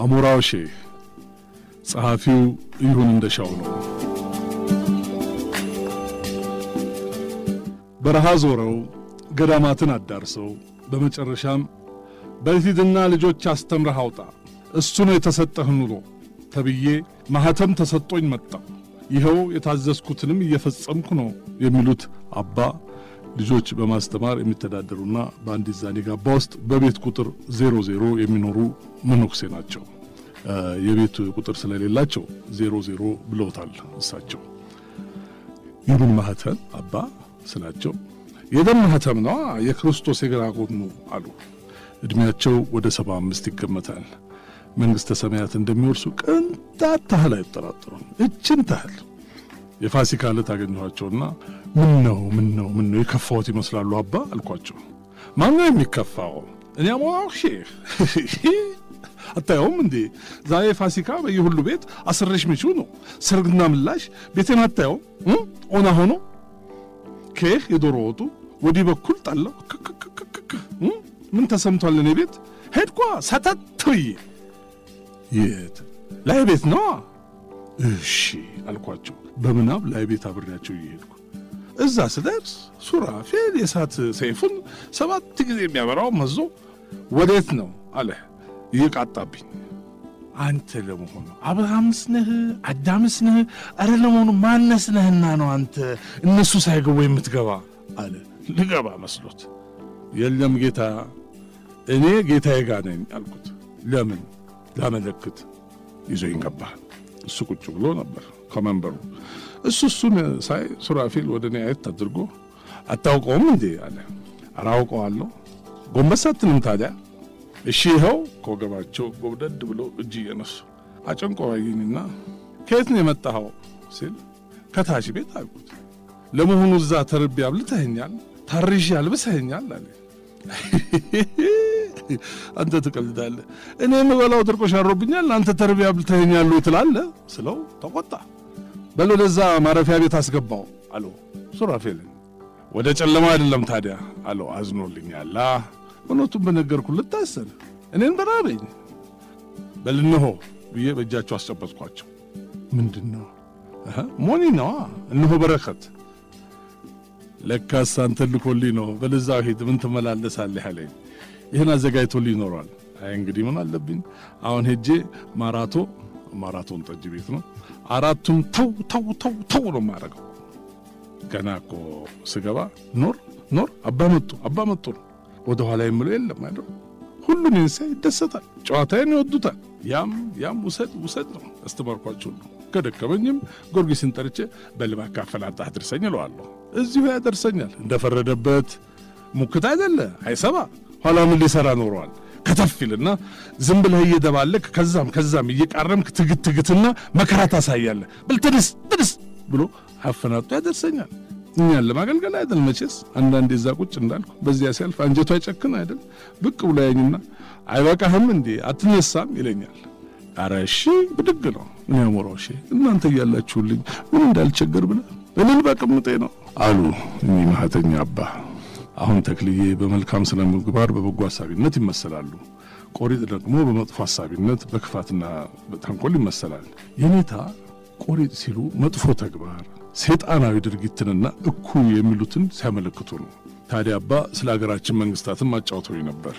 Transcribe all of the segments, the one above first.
አሞራው ሼህ ጸሐፊው ይሁን እንደሻው ነው። በረሃ ዞረው ገዳማትን አዳርሰው በመጨረሻም በልሂድና ልጆች አስተምረህ አውጣ እሱ ነው የተሰጠህ ኑሮ ተብዬ ማኅተም ተሰጦኝ መጣሁ። ይኸው የታዘዝኩትንም እየፈጸምኩ ነው የሚሉት አባ ልጆች በማስተማር የሚተዳደሩና በአንዲት ዛኔ ጋባ ውስጥ በቤት ቁጥር ዜሮ ዜሮ የሚኖሩ መነኩሴ ናቸው። የቤት ቁጥር ስለሌላቸው ዜሮ ዜሮ ብለውታል እሳቸው። የምን ማኅተም አባ ስላቸው የደም ማኅተም ነዋ የክርስቶስ የግራ ጎኑ አሉ። ዕድሜያቸው ወደ ሰባ አምስት ይገመታል። መንግሥተ ሰማያት እንደሚወርሱ ቅንጣት ታህል አይጠራጠሩም። እችን ታህል የፋሲካ ዕለት አገኘኋቸውና ምን ነው ምን ነው ምን ነው የከፋዎት ይመስላሉ አባ አልኳቸው። ማን ነው የሚከፋው? እኔ አሞራው ሼህ አታየውም እንዴ? ዛሬ ፋሲካ በየሁሉ ቤት አስረሽ ምቹ ነው። ሰርግና ምላሽ ቤቴን አታየውም? ኦና ሆኖ ኬህ የዶሮ ወጡ ወዲህ በኩል ጣለው ክክክክክ ምን ተሰምቷል? እኔ ቤት ሄድኳ ሰተት ብዬ የት ላይ ቤት ነዋ። እሺ አልኳቸው። በምናብ ላይ ቤት አብሬያቸው እየሄድኩ እዛ ስደርስ ሱራፌል የእሳት ሰይፉን ሰባት ጊዜ የሚያበራው መዞ ወዴት ነው አለ እየቃጣብኝ። አንተ ለመሆኑ አብርሃምስ ነህ አዳምስ ነህ? አረ ለመሆኑ ማነስ ነህና ነው አንተ እነሱ ሳይገቡ የምትገባ አለ። ልገባ መስሎት የለም ጌታ እኔ ጌታዬ ጋ ነኝ አልኩት። ለምን ላመለክት ይዞኝ ገባ። እሱ ቁጭ ብሎ ነበር ከመንበሩ። እሱ እሱን ሳይ ሱራፌል ወደ እኔ አየት አድርጎ አታውቀውም እንዴ አለ። አላውቀዋለሁ። ጎንበስ አትልም ታዲያ? እሺ ይኸው ከወገባቸው ጎብደድ ብሎ እጅ እየነሱ አጨንቆ አየኝና ከየት ነው የመጣኸው ሲል ከታች ቤት አልኩት። ለመሆኑ እዛ ተርቤ አብልተኸኛል፣ ታርዤ አልብሰኸኛል አለ። አንተ ትቀልዳለህ። እኔ የምበላው ድርቆሽ አሮብኛል፣ አንተ ተርቤ አብልተኸኛል ትላለህ ስለው ተቆጣ። በል ወደዛ ማረፊያ ቤት አስገባው አለው ሱራፌልን። ወደ ጨለማ አይደለም ታዲያ አለው አዝኖልኛል። እውነቱን በነገርኩ ልታሰር እኔን በራበኝ። በል እነሆ ብዬ በእጃቸው አስጨበጥኳቸው። ምንድን ነው? ሞኒ ነዋ። እነሆ በረከት። ለካስ አንተን ልኮልኝ ነው። በለዛ ሂድ፣ ምን ትመላለሳለህ አለኝ። ይህን አዘጋጅቶልኝ ይኖሯል። አይ እንግዲህ ምን አለብኝ አሁን ሄጄ ማራቶ ማራቶን ጠጅ ቤት ነው አራቱም ተው ተው ተው ተው ነው የማደርገው። ገና እኮ ስገባ ኖር ኖር አባ መጡ አባ መጡ ነው ወደ ኋላ የምለው የለም አይደል። ሁሉን እንሳ ይደሰታል፣ ጨዋታዬን ይወዱታል። ያም ያም ውሰድ ውሰድ ነው አስተማርኳቸው ነው። ከደከመኝም ጊዮርጊስን ጠርቼ በልባ ካፈላጣ አድርሰኝ እለዋለሁ። እዚሁ ያደርሰኛል። እንደፈረደበት ሙክት አይደለ አይሰባ ኋላ ምን ሊሰራ ኖረዋል። ከተፍ ይልና ዝም ብለህ እየደባለክ ከዛም ከዛም እየቃረምክ ትግት ትግትና መከራ ታሳያለህ። ብል ትድስ ትድስ ብሎ አፈናጡ ያደርሰኛል። እኛን ለማገልገል አይደል መቼስ። አንዳንዴ እዛ ቁጭ እንዳልኩ በዚያ ሲያልፍ አንጀቱ አይጨክን አይደል ብቅ ብሎ ያኝና አይበቃህም እንዴ አትነሳም ይለኛል። አረ እሺ ብድግ ነው። እኔ አሞራው እሺ እናንተ እያላችሁልኝ ምን እንዳልቸገር ብለህ እልል በቅምጤ ነው አሉ እኚህ ማህተኛ አባ። አሁን ተክልዬ በመልካም ስነ ምግባር በበጎ ሀሳቢነት ይመሰላሉ። ቆሪጥ ደግሞ በመጥፎ ሀሳቢነት በክፋትና በተንኮል ይመሰላል። የኔታ ቆሪጥ ሲሉ መጥፎ ተግባር ሰይጣናዊ ድርጊትንና እኩይ የሚሉትን ሲያመለክቱ ነው። ታዲያ አባ ስለ ሀገራችን መንግስታትም አጫውተውኝ ነበር።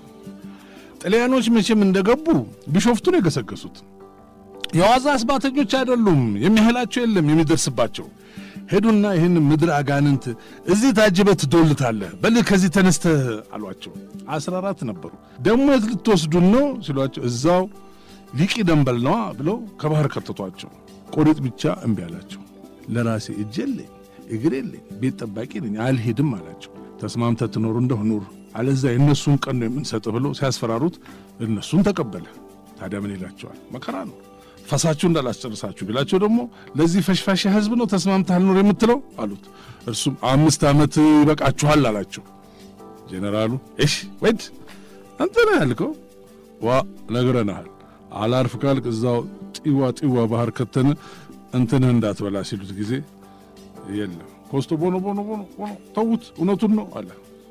ጣሊያኖች መቼም እንደገቡ ቢሾፍቱን የገሰገሱት የዋዛ አስባተኞች አይደሉም። የሚያህላቸው የለም የሚደርስባቸው። ሄዱና ይህን ምድር አጋንንት እዚህ ታጅበህ ትዶልታለህ፣ በል ከዚህ ተነስተህ አሏቸው። አስራ አራት ነበሩ። ደግሞ የት ልትወስዱን ነው ሲሏቸው እዛው ሊቂ ደንበል ነዋ ብለው ከባህር ከተቷቸው። ቆሪጥ ብቻ እምቢ አላቸው። ለራሴ እጅ የለኝ እግር የለኝ ቤት ጠባቂ ነኝ አልሄድም አላቸው። ተስማምተህ ትኖር እንደሁ ኑር፣ አለዛ የእነሱን ቀን ነው የምንሰጥ ብለው ሲያስፈራሩት እነሱን ተቀበለ። ታዲያ ምን ይላቸዋል? መከራ ነው ፈሳችሁ እንዳላስጨርሳችሁ ቢላቸው ደግሞ ለዚህ ፈሽፋሽ ህዝብ ነው ተስማምተህ አልኖር የምትለው አሉት። እርሱም አምስት ዓመት ይበቃችኋል አላቸው። ጄኔራሉ እሺ ወድ አንተ ነህ ያልከው ዋ ነግረናሃል፣ አላርፍ ካልክ እዛው ጢዋ ጢዋ ባህር ከተን እንትንህ እንዳትበላ ሲሉት ጊዜ የለም ኮስቶ ቦኖ ቦኖ ቦኖ ቦኖ ተዉት፣ እውነቱን ነው አለ።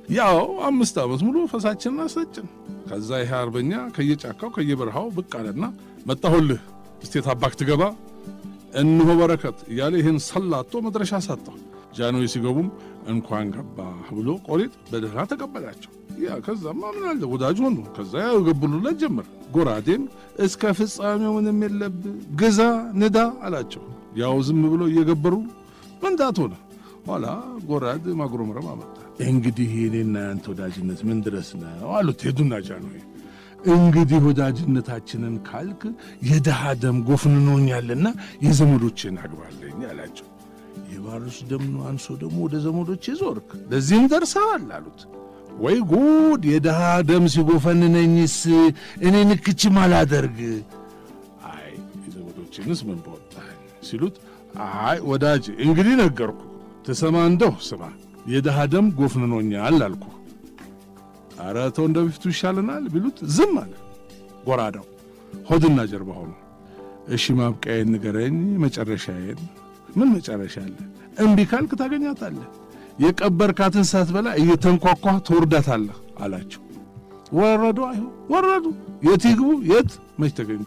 ያው አምስት ዓመት ሙሉ ፈሳችንን አሰጭን። ከዛ ይሄ አርበኛ ከየጫካው ከየበረሃው ብቅ አለና መጣሁልህ እስቴት አባክ ትገባ እንሆ በረከት እያለ ይህን ሰላቶ መድረሻ ሰጠው። ጃንሆይ ሲገቡም እንኳን ገባህ ብሎ ቆሪጥ በደህና ተቀበላቸው። ያ ከዛማ ምን አለ ወዳጅ ሆኑ። ከዛ ያው የገቡሉለት ጀመር። ጎራዴም እስከ ፍጻሜው ምንም የለብህ ግዛ ንዳ አላቸው። ያው ዝም ብሎ እየገበሩ መንዳት ሆነ። ኋላ ጎራድ ማጉረምረም አመጣ። እንግዲህ የኔና ያንተ ወዳጅነት ምን ድረስ ነው አሉት ሄዱና ጃንሆይ እንግዲህ ወዳጅነታችንን ካልክ የድሃ ደም ጎፍንኖኛልና የዘመዶችን አግባለኝ አላቸው። የባሩስ ደም አንሶ ደግሞ ወደ ዘመዶች ዞርክ፣ ለዚህም ደርሰዋል አሉት። ወይ ጉድ! የድሃ ደም ሲጎፈንነኝስ እኔ ንክችም አላደርግ። አይ የዘመዶችንስ ምን በወጣኝ ሲሉት፣ አይ ወዳጅ እንግዲህ ነገርኩ፣ ትሰማ እንደው ስማ፣ የድሃ ደም ጎፍንኖኛል አልኩ። አረ ተው እንደ በፊቱ ይሻለናል ቢሉት ዝም አለ። ጎራዳው ሆድና ጀርባ ሆኑ። እሺ ማብቂያዬን ንገረኝ፣ መጨረሻዬን። ምን መጨረሻ አለ? እምቢ ካልክ ታገኛታለህ። የቀበርካትን ሳትበላ እየተንኳኳ ትወርዳታለህ አላቸው። ወረዱ። አይሁ ወረዱ። የት ይግቡ የት መች ተገኝቶ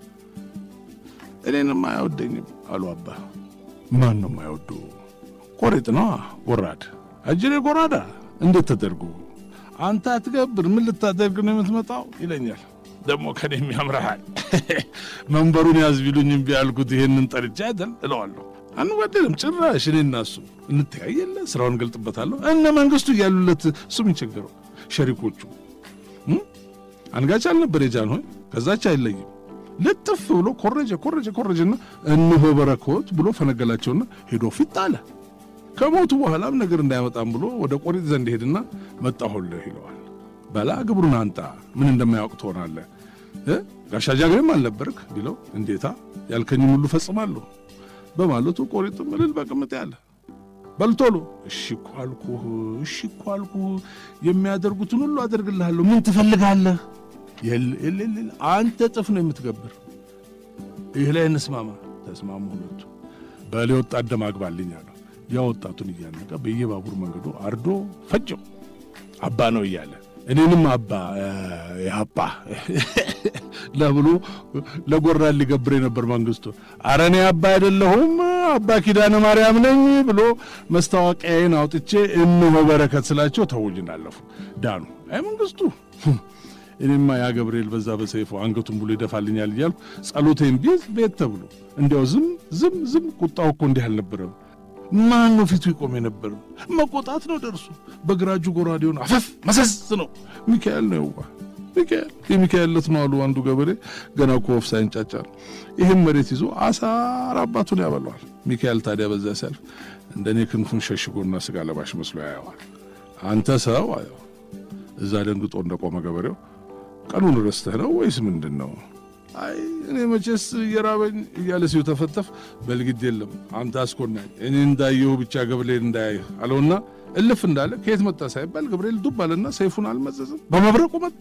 እኔንም አይወደኝም አሉ አባ። ማን ነው የማይወዱ? ቆሬጥ ነዋ ጎራድ፣ አጅሬ ጎራዳ። እንዴት ተደርጎ አንተ አትገብር ምን ልታደርግ ነው የምትመጣው? ይለኛል። ደግሞ ከኔም ያምረሃል። መንበሩን ያዝ ቢሉኝ እምቢ ያልኩት ይሄንን ጠርቻ አይደል እለዋለሁ። አንዋደድም ጭራሽ። እኔ እና እሱ እንተያየለ፣ ስራውን ገልጥበታለሁ። እነ መንግስቱ እያሉለት እሱ ምን ቸገረው? ሸሪኮቹ አንጋች አልነበር የጃንሆይ ከዛች አይለይም። ልጥፍ ብሎ ኮረጀ ኮረጀ ኮረጀና እነሆ በረከት ብሎ ፈነገላቸውና ሄዶ ፊት አለ። ከሞቱ በኋላም ነገር እንዳያመጣም ብሎ ወደ ቆሪጥ ዘንድ ሄድና መጣሁልህ ይለዋል። በላ ግብሩን አንጣ ምን እንደማያውቅ ትሆናለህ። ጋሻ ጃግሬም አልነበርክ ቢለው እንዴታ ያልከኝም ሁሉ ፈጽማለሁ በማለቱ ቆሪጥ ምልል በቅምጥ ያለ በልቶሎ እሺ እኮ አልኩህ፣ እሺ እኮ አልኩህ፣ የሚያደርጉትን ሁሉ አደርግልሃለሁ። ምን ትፈልጋለህ? የለ አንተ ጥፍ ነው የምትገብር። ይህ ላይ እንስማማ። ተስማሙ ሁለቱ። በሌ ወጣት ደም አግባልኝ አለው። ያ ወጣቱን እያነቀ በየባቡር መንገዱ አርዶ ፈጀው። አባ ነው እያለ እኔንም አባ አባ ለብሎ ለጎራን ሊገብር የነበር መንግስቱ አረ እኔ አባ አይደለሁም አባ ኪዳነ ማርያም ነኝ ብሎ መስታወቂያዬን አውጥቼ እነሆ በረከት ስላቸው ተውኝ አለፉ ዳኑ። አይ መንግስቱ እኔማ ያ ገብርኤል በዛ በሰይፉ አንገቱን ብሎ ይደፋልኛል እያልኩ ጸሎቴን ቢዝ ቤት ተብሎ እንዲያው ዝም ዝም ዝም ቁጣው እኮ እንዲህ አልነበረም። ማን ነው ፊቱ ይቆም የነበር? መቆጣት ነው ደርሱ። በግራ እጁ ጎራዴውን አፈፍ መሰስ ነው። ሚካኤል ነው የዋ ሚካኤል የሚካኤል ዕለት ነው አሉ አንዱ ገበሬ ገና እኮ ወፍ ሳይንጫጫ ነው። ይህም መሬት ይዞ አሳር አባቱን ያበለዋል። ሚካኤል ታዲያ በዛ ሲያልፍ እንደኔ ክንፉን ሸሽጎና ስጋ ለባሽ መስሎ ያየዋል። አንተ ሰው አየው እዛ ደንግጦ እንደቆመ ገበሬው ቀኑን ረስተህ ነው ወይስ ምንድን ነው? አይ እኔ መቼስ እየራበኝ እያለ ሲው ተፈተፍ በልግድ የለም አንተ አስኮናኝ እኔ እንዳየሁ ብቻ ገብርኤል እንዳያይህ አለውና እልፍ እንዳለ ከየት መጣ ሳይባል ገብርኤል ዱብ አለና ሰይፉን አልመዘዝም በመብረቁ መጣ።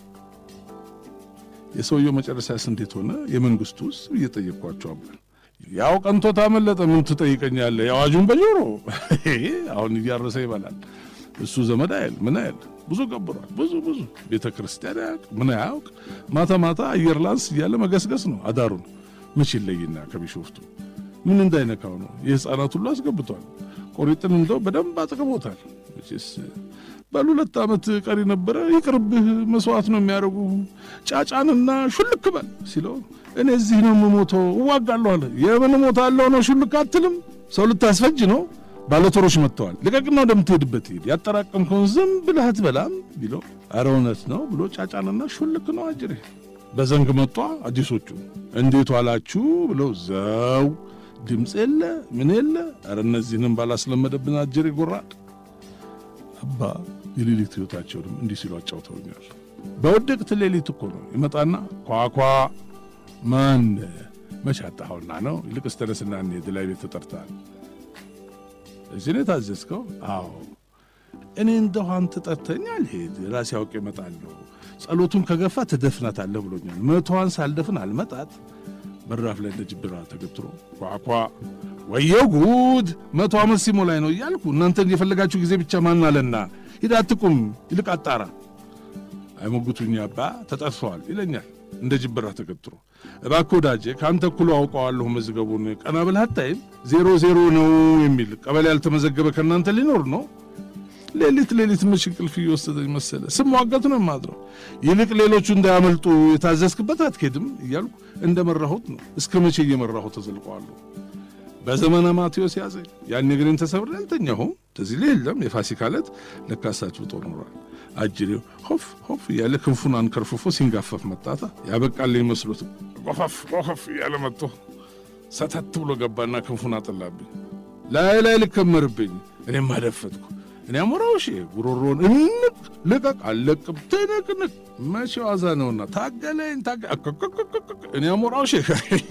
የሰውየው መጨረሻስ እንዴት ሆነ? የመንግስቱስ እየጠየቅኳቸው አባል ያው ቀንቶ ታመለጠ። ምን ትጠይቀኛለህ? የአዋጁን በጆሮ አሁን እያረሰ ይበላል። እሱ ዘመድ አይል ምን አይል ብዙ ገብሯል። ብዙ ብዙ ቤተ ክርስቲያን ያውቅ ምን አያውቅ። ማታ ማታ አየር ላንስ እያለ መገስገስ ነው አዳሩን። መቼ ይለይና ከቢሾፍቱ ምን እንዳይነካው ነው የሕፃናት ሁሉ አስገብቷል። ቆሪጥን እንደው በደንብ አጥቅቦታል። መቼስ ባሉ ሁለት ዓመት ቀሪ ነበረ። ይቅርብህ መስዋዕት ነው የሚያደርጉ ጫጫንና ሹልክ በል ሲለው እኔ እዚህ ነው የምሞተው እዋጋለሁ አለ። የምን ሞታለሁ ነው ሹልክ አትልም? ሰው ልታስፈጅ ነው ባለቶሮች መጥተዋል። ልቀቅና ወደምትሄድበት ሂድ፣ ያጠራቀምከውን ዝም ብለህ አትበላም ቢለው ኧረ እውነት ነው ብሎ ጫጫንና ሹልክ ነው አጅሬ። በዘንግ መጧ አዲሶቹ እንዴት ዋላችሁ ብለው ዘው ድምፅ የለ ምን የለ። ኧረ እነዚህንም ባላስለመደብን አጅሬ ጎራድ አባ የሌሊት ሕይወታቸውንም እንዲህ ሲሉ አጫውተውኛል። በውድቅት ሌሊት እኮ ነው ይመጣና ኳኳ ማን መቼ አጣኸውና ነው ይልቅስ ተነስና እንሂድ ላይ ቤት ተጠርተሃል እዚህ ነው የታዘዝከው? አዎ። እኔ እንደው አንተ ጠርተኸኝ አልሄድ ራሴ አውቄ እመጣለሁ። ጸሎቱን ከገፋ ትደፍናታለህ ብሎኛል። መቶዋን ሳልደፍን አልመጣት በራፍ ላይ እንደ ጅብራ ተገትሮ ኳኳ ወየው ጉድ መቶ ዓመት ሲሞላኝ ነው እያልኩ እናንተን የፈለጋችሁ ጊዜ ብቻ ማን አለና ሂድ አትቁም፣ ይልቅ አጣራ። አይሞግቱኝ አባ ተጠርተዋል ይለኛል እንደ ጅብራ ተገትሮ። እባክህ ወዳጄ ከአንተ እኩሉ አውቀዋለሁ መዝገቡን፣ ቀና ብለህ አታይም? ዜሮ ዜሮ ነው የሚል ቀበሌ ያልተመዘገበ ከእናንተ ሊኖር ነው? ሌሊት ሌሊት ምሽ እንቅልፍ እየወሰደኝ መሰለ ስሟገት ነው የማድረው። ይልቅ ሌሎቹ እንዳያመልጡ የታዘዝክበት አትኬድም እያልኩ እንደ መራሁት ነው። እስከ መቼ እየመራሁት ተዘልቀዋለሁ። በዘመነ ማቴዎስ ያዘኝ። ያን እግሬን ተሰብሬ አልተኛሁም። ተዚህ ላይ የለም የፋሲካ ዕለት ለካሳችሁ ጦር ኖሯል። አጅሬው ሆፍ ሆፍ እያለ ክንፉን አንከርፍፎ ሲንጋፈፍ መጣታ ያበቃልኝ መስሎት ቆፈፍ ቆፈፍ እያለ መጥቶ ሰተት ብሎ ገባና ክንፉን አጠላብኝ። ላይ ላይ ልከመርብኝ እኔም አደፈጥኩ። እኔ አሞራው እሺ ጉሮሮን እንቅ ልቀቅ አለቅም ትንቅንቅ መቼ ዋዛ ነውና ታገለኝ ታገ እኔ አሞራው እሺ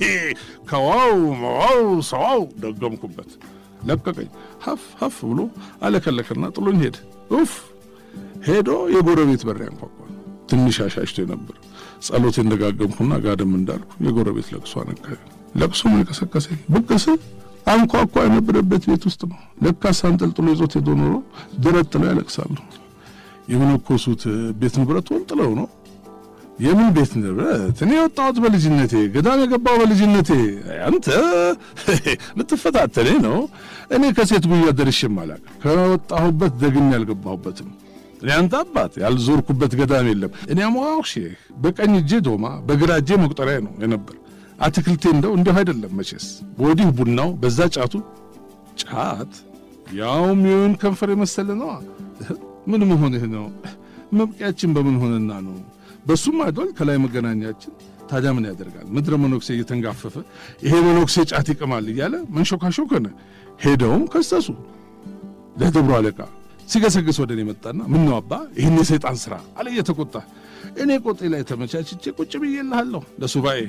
ከዋው መዋው ሰዋው ደገምኩበት። ለቀቀኝ። ሀፍ ሀፍ ብሎ አለከለከና ጥሎኝ ሄደ። ኡፍ ሄዶ የጎረቤት በር ያንኳኳ። ትንሽ አሻሽቶ ነበር። ጸሎት እንደጋገምኩና ጋደም እንዳልኩ የጎረቤት ለቅሶ አነካኝ። ለቅሶ ምን ቀሰቀሰኝ? ብቅስ አንኳኳ የነበረበት ቤት ውስጥ ነው። ለካስ አንጠልጥሎ ይዞት ሄዶ ኖሮ ደረት ጥለው ያለቅሳሉ። የመነኮሱት ቤት ንብረት ወንጥለው ነው። የምን ቤት ንብረት? እኔ የወጣሁት በልጅነቴ ገዳም የገባው በልጅነቴ። አንተ ልትፈታተኔ ነው? እኔ ከሴት ጉያ ደርሼም አላውቅም። ከወጣሁበት ደግሜ ያልገባሁበትም እኔ አንተ አባት ያልዞርኩበት ገዳም የለም። እኔ አሞራው ሼህ በቀኝ እጄ ዶማ በግራ እጄ መቁጠሪያ ነው የነበር። አትክልቴ እንደው እንዲሁ አይደለም መቼስ። ወዲህ ቡናው በዛ ጫቱ ጫት ያውም የወይን ከንፈር የመሰለ ነዋ። ምን መሆንህ ነው? መብቂያችን በምን ሆነና ነው? በሱም አይዶል ከላይ መገናኛችን። ታዲያ ምን ያደርጋል? ምድረ መነኩሴ እየተንጋፈፈ ይሄ መነኩሴ ጫት ይቅማል እያለ መንሾካሾክ ሆነ። ሄደውም ከሰሱ ለደብሮ አለቃ ሲገሰግስ ወደ እኔ መጣና ምን ነው አባ ይህን የሰይጣን ስራ አለ እየተቆጣ። እኔ ቆጤ ላይ ተመቻችቼ ቁጭ ብዬልሃለሁ ለሱባኤ።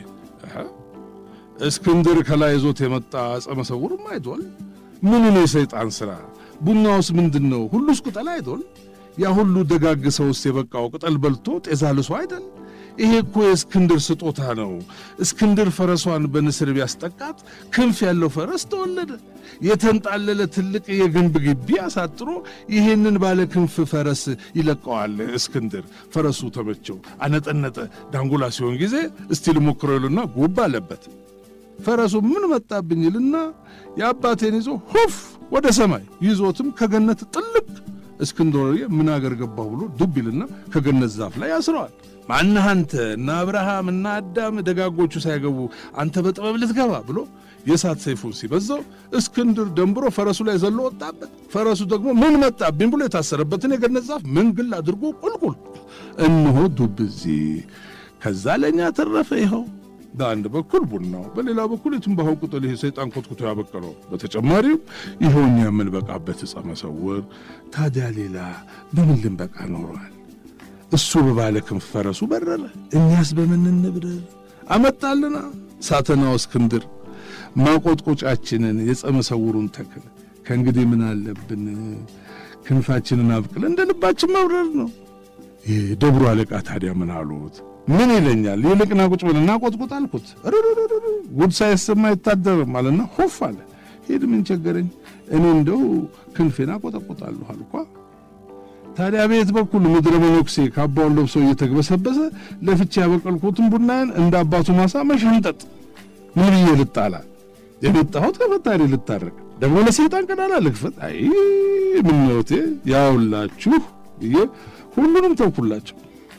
እስክንድር ከላይ ይዞት የመጣ አጸ መሰውርም አይዶል ምኑ ነው የሰይጣን ስራ? ቡናውስ ምንድን ነው? ሁሉስ ቅጠል አይዶል? ያ ሁሉ ደጋግ ሰውስ የበቃው ቅጠል በልቶ ጤዛ ልሶ አይደል? ይሄ እኮ የእስክንድር ስጦታ ነው። እስክንድር ፈረሷን በንስር ቢያስጠቃት ክንፍ ያለው ፈረስ ተወለደ። የተንጣለለ ትልቅ የግንብ ግቢ አሳጥሮ ይሄንን ባለ ክንፍ ፈረስ ይለቀዋል። እስክንድር ፈረሱ ተመቸው፣ አነጠነጠ። ዳንጎላ ሲሆን ጊዜ እስቲ ልሞክረው ይሉና ጉብ አለበት። ፈረሱ ምን መጣብኝ ይልና የአባቴን ይዞ ሁፍ ወደ ሰማይ ይዞትም ከገነት ጥልቅ እስክንድር ምን አገር ገባሁ ብሎ ዱብ ይልና ከገነት ዛፍ ላይ ያስረዋል። ማነህ አንተ እና አብርሃም እና አዳም ደጋጎቹ ሳይገቡ አንተ በጥበብ ልትገባ ብሎ የእሳት ሰይፉን ሲበዛው እስክንድር ደንብሮ ፈረሱ ላይ ዘሎ ወጣበት። ፈረሱ ደግሞ ምን መጣብኝ ብሎ የታሰረበትን የገነት ዛፍ ምንግል አድርጎ ቁልቁል እንሆ ዱብ እዚህ። ከዛ ለእኛ ተረፈ ይኸው በአንድ በኩል ቡናው፣ በሌላ በኩል የትንባሆው ቅጠል ይሄ ሰይጣን ኮትኩቶ ያበቀለው፣ በተጨማሪም ይኸው እኛ የምንበቃበት ዕፀ መሰውር። ታዲያ ሌላ በምን ልንበቃ ኖሯል? እሱ በባለ ክንፍ ፈረሱ በረረ፣ እኛስ በምን እንብረር? አመጣልና ሳተናው እስክንድር ማቆጥቆጫችንን የዕፀ መሰውሩን ተክል። ከእንግዲህ ምን አለብን? ክንፋችንን አብቅል እንደ ልባችን መብረር ነው። የደብሩ አለቃ ታዲያ ምን አሉት? ምን ይለኛል? ይልቅና ቁጭ ብልና ቆጥቁጥ አልኩት። ጉድ ሳይሰማ አይታደርም አለና ሆፍ አለ። ሄድ ምን ቸገረኝ? እኔ እንደው ክንፌን አቆጠቁጣለሁ አልኳ። ታዲያ ቤት በኩል ምድረ መነኩሴ ካባውን ለብሶ እየተግበሰበሰ ለፍቼ ያበቀልኩትን ቡናዬን እንደ አባቱ ማሳ መሸንጠጥ። ምን ብዬ ልጣላ? የመጣሁት ከፈጣሪ ልታረቅ፣ ደግሞ ለሰይጣን ቀዳላ ልክፈት። አይ ምነውቴ ያውላችሁ ብዬ ሁሉንም ተውኩላቸው።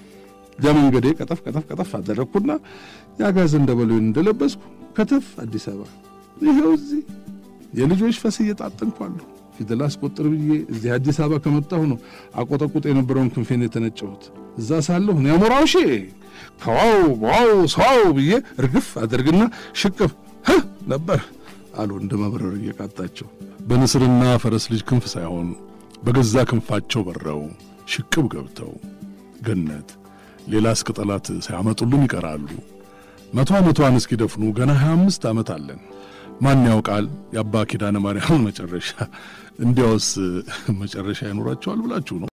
ለመንገዴ ቀጠፍ ቀጠፍ ቀጠፍ አደረግኩና የአጋዘን እንደበሉን እንደለበስኩ ከተፍ አዲስ አበባ ይኸው እዚህ የልጆች ፈስ እየጣጠንኳለሁ። ፊደል አስቆጥር ብዬ እዚህ አዲስ አበባ ከመጣሁ ነው አቆጠቁጥ የነበረውን ክንፌን የተነጨሁት። እዛ ሳለሁ እኔ አሞራው ሺ ከዋው ዋው ሰዋው ብዬ እርግፍ አደርግና ሽቅብ ነበር አሉ እንደ መብረር እየቃጣቸው በንስርና ፈረስ ልጅ ክንፍ ሳይሆን በገዛ ክንፋቸው በረው ሽቅብ ገብተው ገነት ሌላስ ቅጠላት ሳያመጡልን ይቀራሉ። መቶ ዓመቷን እስኪደፍኑ ገና ሀያ አምስት ዓመት አለን። ማን ያውቃል የአባ ኪዳነ ማርያምን መጨረሻ። እንዲያውስ መጨረሻ ይኖራቸዋል ብላችሁ ነው?